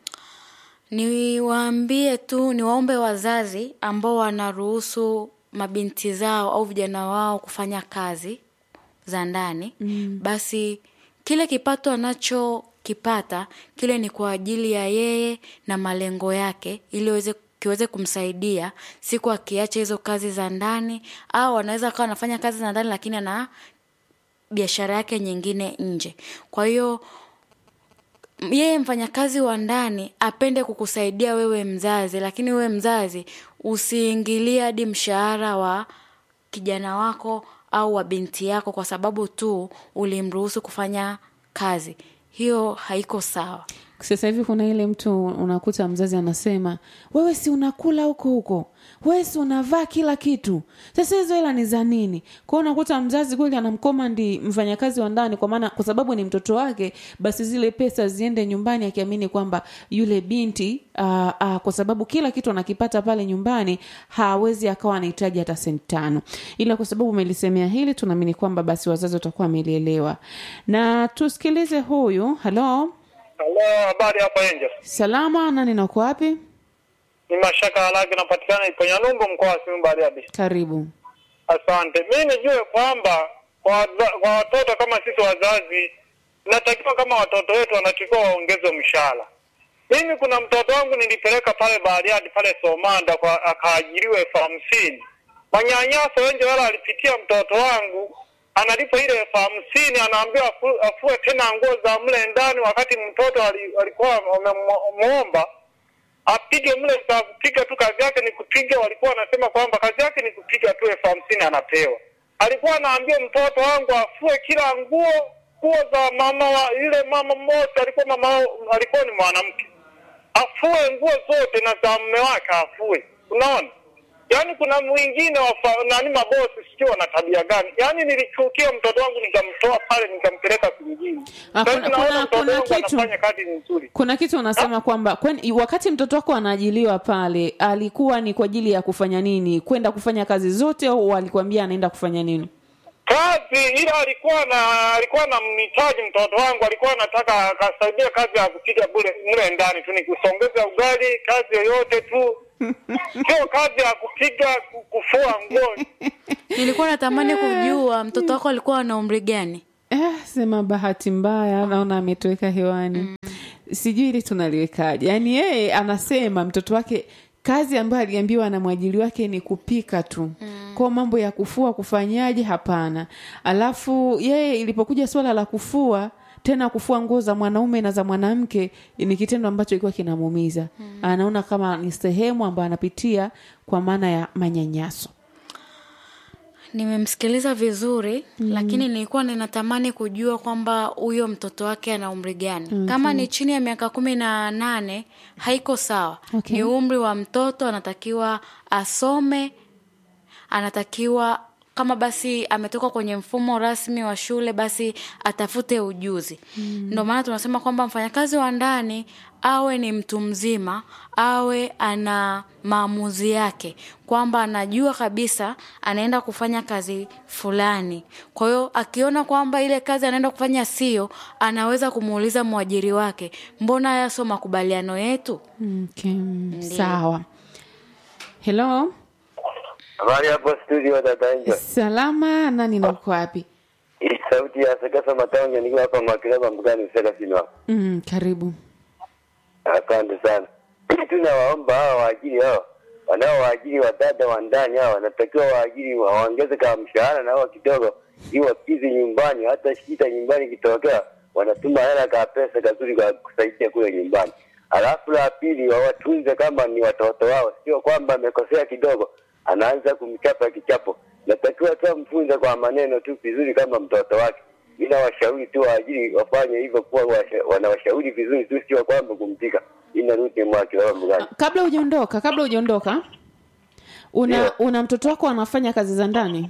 niwaambie tu niwaombe wazazi ambao wanaruhusu mabinti zao au vijana wao kufanya kazi za ndani mm. basi kile kipato anachokipata kile ni kwa ajili ya yeye na malengo yake ili aweze kiweze kumsaidia siku akiacha hizo kazi za ndani au anaweza akawa anafanya kazi za ndani lakini ana biashara yake nyingine nje kwa hiyo yeye mfanyakazi wa ndani apende kukusaidia wewe mzazi lakini wewe mzazi usiingilie hadi mshahara wa kijana wako au wa binti yako kwa sababu tu ulimruhusu kufanya kazi hiyo haiko sawa sasa hivi kuna ile mtu unakuta mzazi anasema wewe si unakula huko huko wewe si unavaa kila kitu sasa hizo hela ni za nini kwao unakuta mzazi kweli anamkomandi mfanyakazi wa ndani kwa maana kwa sababu ni mtoto wake basi zile pesa ziende nyumbani akiamini kwamba yule binti aa, aa, kwa sababu kila kitu anakipata pale nyumbani hawezi akawa anahitaji hata senti tano ila kwa sababu umelisemea hili tunaamini kwamba basi wazazi watakuwa wamelielewa na tusikilize huyu halo Halo, habari hapa Angel. salama nani nako wapi Ni Mashaka Halagi napatikana Iponyalumbu mkoa wa Simiyu Bariadi. karibu Asante. Mimi nijue kwamba kwa, waza- kwa watoto kama sisi wazazi inatakiwa kama watoto wetu wanatakiwa waongezwe mshahara. Mimi kuna mtoto wangu nilipeleka pale Bariadi pale Somanda kwa akaajiriwa elfu hamsini. Manyanyaso wengi wala alipitia mtoto wangu analipa ile elfu hamsini anaambiwa afu- afue tena nguo za mle ndani, wakati mtoto ali- alikuwa wamemwomba apige mle za kupiga tu, kazi yake ni kupiga. Walikuwa wanasema kwamba kazi yake ni kupiga tu, elfu hamsini anapewa. Alikuwa anaambia mtoto wangu afue kila nguo, nguo za mama wa ile mama mmoja, alikuwa mama wao- alikuwa ni mwanamke, afue nguo zote na za mume wake afue. Unaona, yaani kuna mwingine wafa, nani mabosi sijui wana tabia gani. Yaani nilichukia mtoto wangu nikamtoa pale nikampeleka kwingine. Ah, Sasa kuna- naona kuna- mtoto kuna wangu kitu- anafanya kazi nzuri. kuna kitu unasema kwamba kwen, wakati mtoto wako anaajiliwa pale alikuwa ni kwa ajili ya kufanya nini kwenda kufanya kazi zote au alikwambia anaenda kufanya nini kazi ila alikuwa na alikuwa na mhitaji mtoto wangu alikuwa anataka akasaidia kazi ya kupiga bure mle ndani tu ni kusongeza ugali kazi yoyote tu sio kazi ya kupiga ku- kufua nguo nilikuwa natamani kujua mtoto wako alikuwa na umri gani eh, sema bahati mbaya naona ametoweka hewani mm. sijui hili tunaliwekaje yaani yeye anasema mtoto wake kazi ambayo aliambiwa na mwajili wake ni kupika tu mm. kwao mambo ya kufua kufanyaje hapana alafu yeye ilipokuja swala la kufua tena kufua nguo za mwanaume na za mwanamke ni kitendo ambacho ilikuwa kinamuumiza mm. anaona kama ni sehemu ambayo anapitia kwa maana ya manyanyaso nimemsikiliza vizuri mm. lakini nilikuwa ninatamani kujua kwamba huyo mtoto wake ana umri gani okay. kama ni chini ya miaka kumi na nane haiko sawa Okay. ni umri wa mtoto anatakiwa asome anatakiwa kama basi ametoka kwenye mfumo rasmi wa shule basi atafute ujuzi mm. ndio maana tunasema kwamba mfanyakazi wa ndani awe ni mtu mzima awe ana maamuzi yake kwamba anajua kabisa anaenda kufanya kazi fulani kwa hiyo akiona kwamba ile kazi anaenda kufanya sio anaweza kumuuliza mwajiri wake mbona haya sio makubaliano yetu okay. sawa helo Habari hapo studio dada Angel. salama nani na uko wapi Hii sauti ya Sekesa Matonge nikiwa hapa Mwakilaba Mbugani Msela Sinwa. mm, karibu Asante sana. Tunawaomba hawa waajiri hao wanaowaajiri wadada wa ndani hao wanatakiwa waajiri waongeze kama mshahara na hao kidogo ili wakizi nyumbani, hata shida nyumbani ikitokea wanatuma hela ka pesa kazuri kwa kusaidia kule nyumbani. Alafu la pili wawatunze kama ni watoto wao, sio kwamba amekosea kidogo anaanza kumchapa kichapo. Natakiwa tu mfunze kwa maneno tu vizuri kama mtoto wake. Ila washauri tu waajiri wafanye hivyo, kuwa washa- wanawashauri vizuri tu, sio kwamba kumtika. Ina ruti mwake wa mbugani. kabla hujaondoka kabla hujaondoka una Ndio. una mtoto wako anafanya kazi za ndani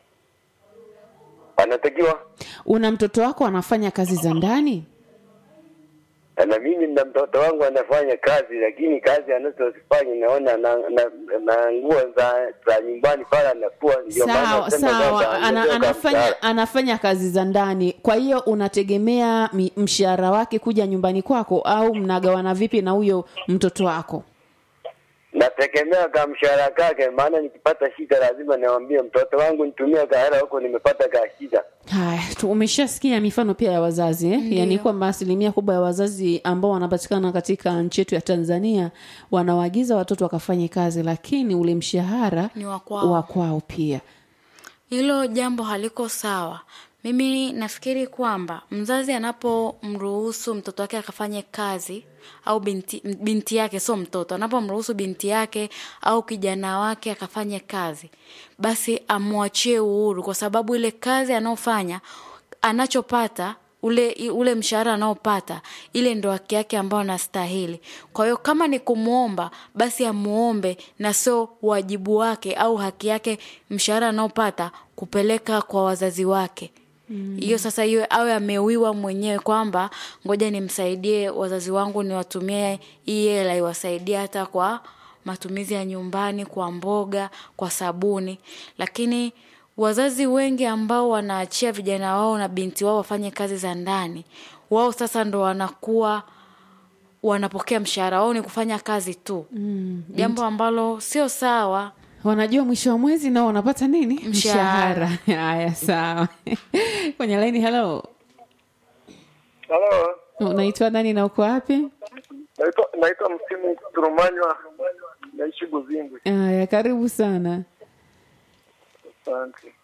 Anatakiwa una mtoto wako anafanya kazi za ndani na mimi na mtoto wangu anafanya kazi, lakini kazi anazozifanya naona na, na, na nguo za za nyumbani pale anafua, ndio maana sawa nasema sawa kwamba ana, ongezeka anafanya mshahara. anafanya kazi za ndani kwa hiyo unategemea mi- mshahara wake kuja nyumbani kwako au mnagawana vipi na huyo mtoto wako nategemea ka mshahara kake, maana nikipata shida lazima niwaambie mtoto wangu nitumie kahela huko, nimepata ka shida. haya tu- umeshasikia mifano pia ya wazazi eh? yaani kwamba asilimia kubwa ya wazazi ambao wanapatikana katika nchi yetu ya tanzania wanawaagiza watoto wakafanye kazi lakini ule mshahara Ni wa kwao. wa kwao pia hilo jambo haliko sawa mimi nafikiri kwamba mzazi anapomruhusu mtoto wake akafanye kazi au binti, binti yake sio mtoto anapomruhusu binti yake au kijana wake akafanye kazi basi amwachie uhuru kwa sababu ile kazi anayofanya anachopata ule ule mshahara anaopata ile ndo haki yake ambayo anastahili kwa hiyo kama ni kumwomba basi amuombe na sio wajibu wake au haki yake mshahara anaopata kupeleka kwa wazazi wake hiyo mm. sasa hiyo awe ameuiwa mwenyewe kwamba ngoja nimsaidie wazazi wangu niwatumie hii hela iwasaidie hata kwa matumizi ya nyumbani kwa mboga kwa sabuni lakini wazazi wengi ambao wanaachia vijana wao na binti wao wafanye kazi za ndani wao sasa ndo wanakuwa wanapokea mshahara wao ni kufanya kazi tu mm. jambo ambalo sio sawa wanajua mwisho wa mwezi nao wanapata nini Mshahara. haya sawa kwenye laini halo Halo, unaitwa nani na uko wapi naitwa naitwa Msimu Turumanywa, naishi Buzimbwe. haya karibu sana Asante.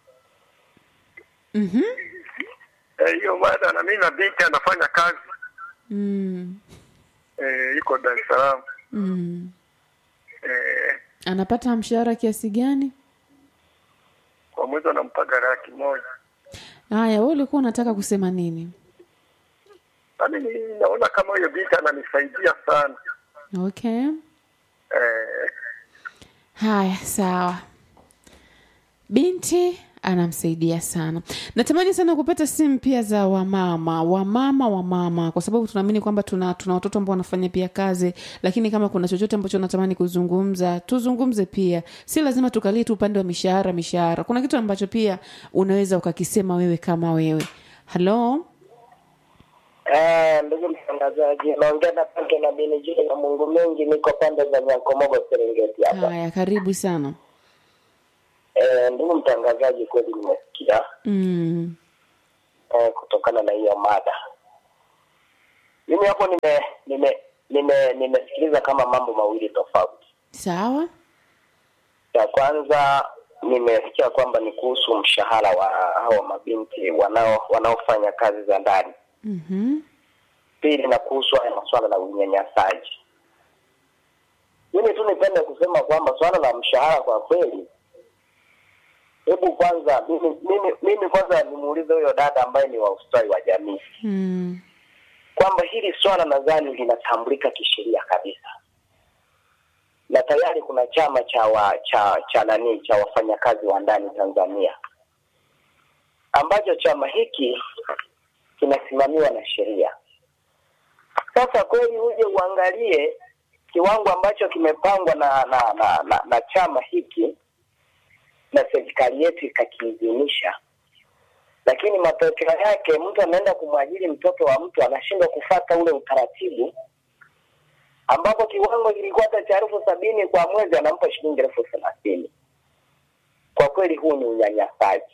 Mhm. Eh, hiyo mada na mimi na binti anafanya kazi mm. eh, yuko Dar es Salaam Mm. eh, anapata mshahara kiasi gani kwa mwezi anampaga laki moja. haya we ulikuwa unataka kusema nini Na mimi naona kama huyo binti ananisaidia sana okay eh, haya sawa binti anamsaidia sana natamani sana kupata simu pia za wamama wamama wamama kwa sababu tunaamini kwamba tuna tuna watoto ambao wanafanya pia kazi lakini kama kuna chochote ambacho natamani kuzungumza tuzungumze pia si lazima tukalie tu upande wa mishahara mishahara kuna kitu ambacho pia unaweza ukakisema wewe kama wewe halo Eh, ndugu mtangazaji, naongea na Pange na Benijili na Mungu mengi, niko pande za Nyankomogo, Serengeti hapa. haya karibu sana Eh, ndugu mtangazaji, kweli nimesikia mm. eh, kutokana na hiyo mada. Mimi hapo nime nime nime nimesikiliza kama mambo mawili tofauti. sawa Ya kwanza nimesikia kwamba ni kuhusu mshahara wa hao mabinti wanao wanaofanya kazi za ndani. Mhm. Pili na kuhusu haya masuala la unyanyasaji, mimi tu nipende kusema kwamba swala la mshahara kwa kweli, hebu kwanza mimi, mimi, mimi kwanza nimuulize huyo dada ambaye ni wa ustawi wa jamii Mm. kwamba hili swala nadhani linatambulika kisheria kabisa, na tayari kuna chama cha wa, cha cha nani cha wafanyakazi wa ndani Tanzania ambacho chama hiki kinasimamiwa na sheria. Sasa kweli uje uangalie kiwango ambacho kimepangwa na na, na, na, na chama hiki na serikali yetu ikakiidhinisha lakini matokeo yake mtu anaenda kumwajiri mtoto wa mtu anashindwa kufata ule utaratibu ambapo kiwango kilikuwa hata cha elfu sabini kwa mwezi anampa shilingi elfu thelathini kwa kweli huu ni unyanyasaji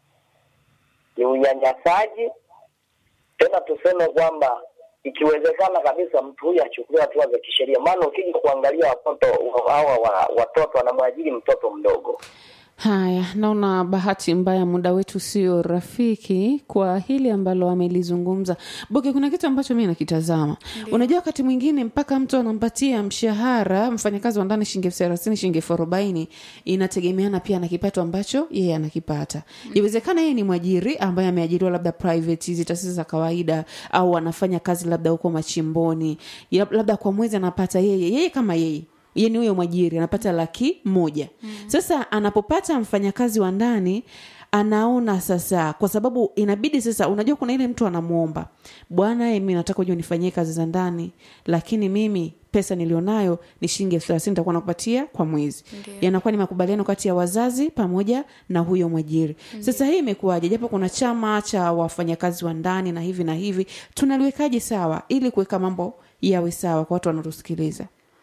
ni unyanyasaji tena tuseme kwamba ikiwezekana kabisa mtu huyu achukuliwe hatua za kisheria maana ukija kuangalia watoto hawa wa, watoto wanamwajiri mtoto mdogo Haya, naona bahati mbaya muda wetu sio rafiki kwa hili ambalo amelizungumza Boke. Kuna kitu ambacho mi nakitazama, unajua, wakati mwingine mpaka mtu anampatia mshahara mfanyakazi wa ndani shilingi elfu thelathini shilingi elfu arobaini inategemeana pia na kipato ambacho yeye anakipata. Iwezekana yeye ni mwajiri ambaye ameajiriwa labda private, hizi taasisi za kawaida, au anafanya kazi labda huko machimboni, Ya- labda kwa mwezi anapata yeye yeye kama yeye yani huyo mwajiri anapata laki moja mm. sasa anapopata mfanyakazi wa ndani anaona sasa kwa sababu inabidi sasa unajua kuna ile mtu anamwomba bwana eh, mi nataka ujua nifanyie kazi za ndani lakini mimi pesa nilionayo ni shilingi elfu thelathini nitakuwa nakupatia kwa mwezi yanakuwa ni makubaliano kati ya wazazi pamoja na huyo mwajiri sasa hii imekuwaje japo kuna chama cha wafanyakazi wa ndani na hivi na hivi tunaliwekaje sawa ili kuweka mambo yawe sawa kwa watu wanaotusikiliza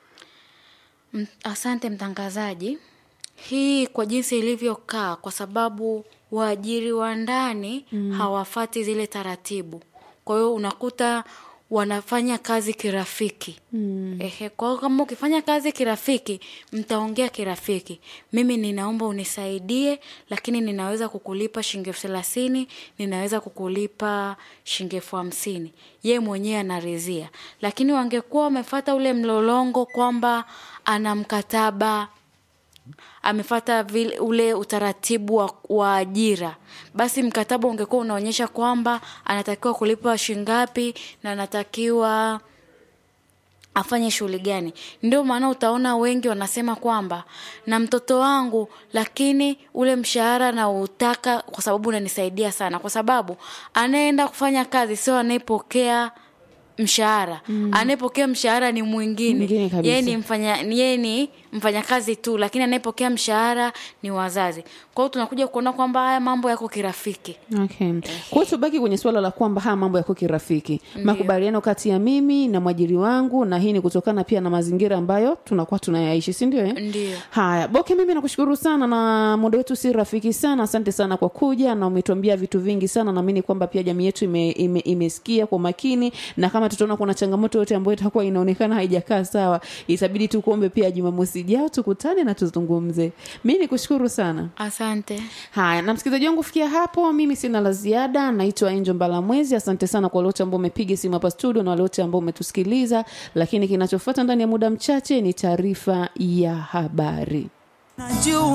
M- Asante mtangazaji. Hii kwa jinsi ilivyokaa, kwa sababu waajiri wa ndani mm. hawafati zile taratibu, kwa hiyo unakuta wanafanya kazi kirafiki mm. Ehe, kwa hiyo kama ukifanya kazi kirafiki, mtaongea kirafiki, mimi ninaomba unisaidie, lakini ninaweza kukulipa shilingi elfu thelathini ninaweza kukulipa shilingi elfu hamsini ye mwenyewe anarizia. Lakini wangekuwa wamefata ule mlolongo kwamba ana mkataba amefata vile ule utaratibu wa, wa ajira, basi mkataba ungekuwa unaonyesha kwamba anatakiwa kulipa shingapi na anatakiwa afanye shughuli gani. Ndio maana utaona wengi wanasema kwamba na mtoto wangu, lakini ule mshahara nautaka kwa sababu unanisaidia sana, kwa sababu anayeenda kufanya kazi sio anayepokea mshahara mm. anayepokea mshahara ni Mwingine mwingine kabisa. yeye ni mfanya yeye ni mfanyakazi tu lakini anayepokea mshahara ni wazazi kwa hiyo tunakuja kuona kwamba haya mambo yako kirafiki Okay. Kwa hiyo tubaki kwenye suala la kwamba haya mambo yako kirafiki, makubaliano kati ya mimi na mwajiri wangu, na hii ni kutokana pia na mazingira ambayo tunakuwa tunayaishi, si ndio? eh? Ndio. Haya, Boke, mimi nakushukuru sana, na muda wetu si rafiki sana. Asante sana kwa kuja na umetuambia vitu vingi sana. Naamini kwamba pia jamii yetu ime, ime, imesikia kwa makini, na kama tutaona kuna changamoto yote ambayo itakuwa inaonekana haijakaa sawa, itabidi tu kuombe pia Jumamosi ijao tukutane na tuzungumze. Mimi nikushukuru sana. asante Haya, na msikilizaji wangu, kufikia hapo mimi sina la ziada. Naitwa Angel Mbalamwezi. Asante sana kwa wote ambao umepiga simu hapa studio na wale wote ambao umetusikiliza, lakini kinachofuata ndani ya muda mchache ni taarifa ya habari. Najua